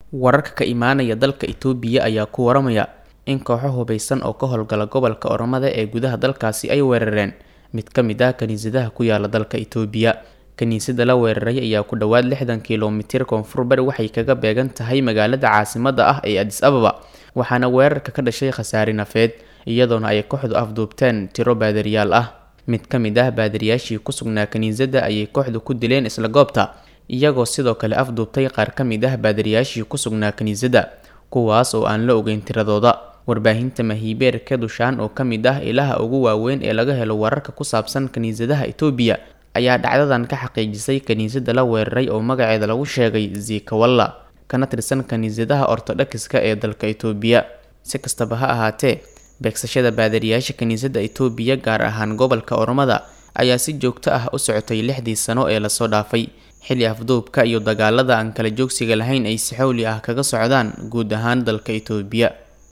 wararka ka imaanaya dalka itoobiya ayaa ku waramaya in kooxo hubeysan oo ka howlgala gobolka oromada ee gudaha dalkaasi ay weerareen mid ka mid ah kiniisadaha ku yaala dalka itoobiya kiniisada la weeraray ayaa ku dhowaad lixdan kilomitir koonfur bari waxay kaga beegan tahay magaalada caasimada ah ee adis ababa waxaana weerarka ka dhashay khasaare nafeed iyadoona ay kooxdu afduubteen tiro baadariyaal ah mid ka mid ah baadariyaashii ku sugnaa kiniisada ayay kooxdu ku dileen isla goobta iyagoo sidoo kale afduubtay qaar ka mid ah baadariyaashii ku sugnaa kiniisada kuwaas oo aan la ogeyn tiradooda warbaahinta mahiibeer kedushaan oo ka mid ah ilaha ugu waaweyn ee laga helo wararka ku saabsan kiniisadaha itoobiya ayaa dhacdadan ka xaqiijisay kiniisada la weeraray oo magaceeda lagu sheegay zikawalla kana tirsan kiniisadaha ortodhokiska ee dalka itoobiya si kastaba ha ahaatee beegsashada baadariyaasha kiniisada itoobiya gaar ahaan gobolka oromada ayaa si joogto ah u socotay lixdii sano ee lasoo dhaafay xilli afduubka iyo dagaalada aan kala joogsiga lahayn ay si xowli ah kaga socdaan guud ahaan dalka itoobiya